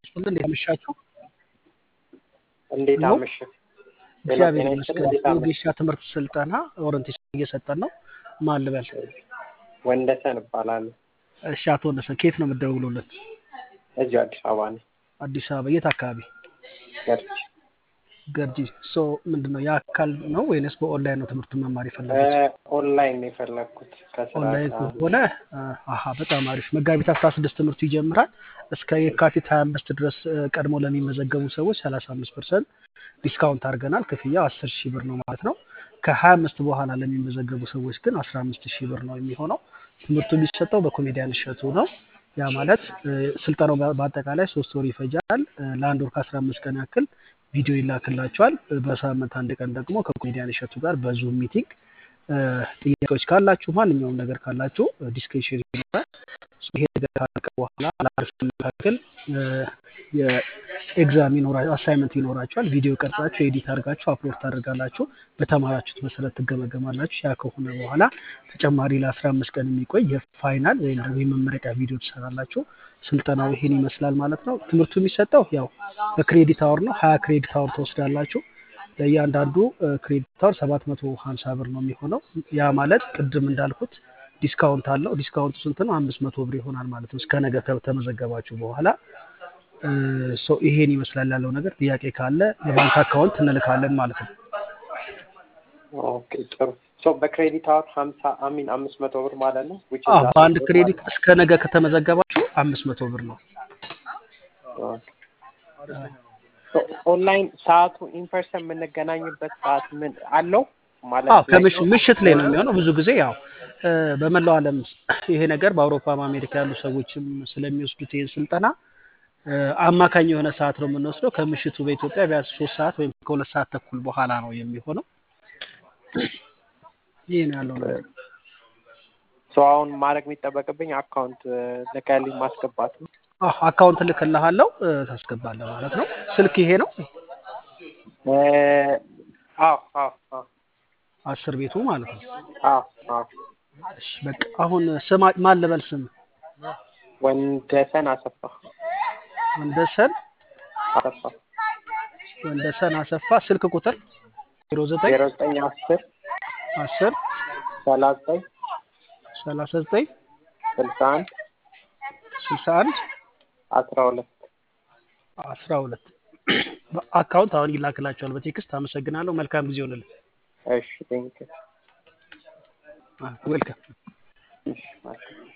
ይስጥልን። እንዴት አመሻችሁ? እንዴት ሄሎ አመሸ? ጤና እግዚአብሔር ጤና ይስጥልኝ። ይመስገን። እንዴት አመሸ? የወጌሻ ትምህርት ስልጠና ኦሪንቴሽን እየሰጠን ነው። ማን ልበል? ወንደሰን እባላለሁ። እሺ፣ አቶ ወንደሰን ከየት ነው የምትደውሉልን? እዚሁ አዲስ አበባ ነኝ። አዲስ አበባ የት አካባቢ? ገርጂ ገርጂ። ሶ ምንድን ነው የአካል ነው ወይንስ በኦንላይን ነው ትምህርቱን መማር የፈለጉት? ኦንላይን ነው የፈለግኩት ከስራ ኦንላይን ጋር ከሆነ አሀ በጣም አሪፍ። መጋቢት አስራ ስድስት ትምህርቱ ይጀምራል። እስከ የካቲት ሀያ አምስት ድረስ እ፣ ቀድሞ ለሚመዘገቡ ሰዎች ሰላሳ አምስት ፐርሰንት ዲስካውንት አድርገናል። ክፍያው አስር ሺህ ብር ነው ማለት ነው። ከሀያ አምስት በኋላ ለሚመዘገቡ ሰዎች ግን አስራ አምስት ሺህ ብር ነው የሚሆነው። ትምህርቱ የሚሰጠው በኮሜዲያን እሸቱ ነው። ያ ማለት እ፣ ስልጠናው በ- በአጠቃላይ ሶስት ወር ይፈጃል። እ፣ ለአንድ ወር ከአስራ አምስት ቀን ያክል ቪዲዮ ይላክላቸዋል። እ፣ በሳምንት አንድ ቀን ደግሞ ከኮሜዲያን እሸቱ ጋር በዙም ሚቲንግ እ፣ ጥያቄዎች ካላችሁ ማንኛውም ነገር ካላችሁ ዲስከሽን ይኖራል። ሶ ይሄ ነገር ካለቀ በኋላ ለአርፍ መካከል እ፣ የኤግዛም ይኖራ አሳይመንት ይኖራችኋል። ቪዲዮ ቀርጻችሁ ኤዲት አድርጋችሁ አፕሎድ ታደርጋላችሁ። በተማራችሁት መሰረት ትገመገማላችሁ። ያ ከሆነ በኋላ ተጨማሪ ለአስራ አምስት ቀን የሚቆይ የፋይናል ወይም ደግሞ የመመረቂያ ቪዲዮ ትሰራላችሁ። ስልጠናው ይሄን ይመስላል ማለት ነው። ትምህርቱ የሚሰጠው ያው በክሬዲት አወር ነው። ሀያ ክሬዲት አወር ትወስዳላችሁ። ለእያንዳንዱ እ፣ ክሬዲት አወር ሰባት መቶ ሀምሳ ብር ነው የሚሆነው። ያ ማለት ቅድም እንዳልኩት ዲስካውንት አለው። ዲስካውንቱ ስንት ነው? አምስት መቶ ብር ይሆናል ማለት ነው። እስከ ነገ ከተመዘገባችሁ በኋላ እ፣ ሶ ይሄን ይመስላል ያለው ነገር። ጥያቄ ካለ የባንክ አካውንት እንልካለን ማለት ነው። ኦኬ ጥሩ። ሶ በክሬዲት አወር ሀምሳ አሚን አምስት መቶ ብር ማለት ነው። ዊች አዎ ኢዝ በአንድ አስር ብር ክሬዲት ማለት እስከ ነገ ከተመዘገባችሁ አምስት መቶ ብር ነው። ነው። ኦንላይን ሰዓቱ ኢንፐርሰን የምንገናኝበት ሰዓት ምን አለው ማለት አዎ ላይ ከምሽ ምሽት ላይ ነው የሚሆነው። ብዙ ጊዜ ያው እ፣ በመላው ዓለም ይሄ ነገር በአውሮፓ አሜሪካ ያሉ ሰዎችም ስለሚወስዱት ይህን ስልጠና እ፣ አማካኝ የሆነ ሰዓት ነው የምንወስደው። ከምሽቱ በኢትዮጵያ ቢያንስ ሶስት ሰዓት ወይም ከሁለት ሰዓት ተኩል በኋላ ነው የሚሆነው። ይህ ነው ያለው ነገር። ሶ አሁን ማድረግ የሚጠበቅብኝ አካውንት ልከልኝ ማስገባት ነው። አዎ አካውንት ልክልሃለሁ፣ እ፣ ታስገባለህ ማለት ነው። ስልክ ይሄ ነው እ፣ አዎ አዎ አዎ አስር ቤቱ ማለት ነው። አዎ አዎ እሺ በቃ አሁን ስማ ማን ልበል ስም ወንደሰን አሰፋ ወንደሰን አሰፋ ወንደሰን አሰፋ ስልክ ቁጥር ዜሮ ዘጠኝ ዜሮ ዘጠኝ አስር አስር ሰላሳ ዘጠኝ ሰላሳ ዘጠኝ ስልሳ አንድ ስልሳ አንድ አስራ ሁለት አስራ ሁለት አካውንት አሁን ይላክላቸዋል በቴክስት። አመሰግናለሁ። መልካም ጊዜ ሆንልን። እሺ ቴንክ ዌልካም እሺ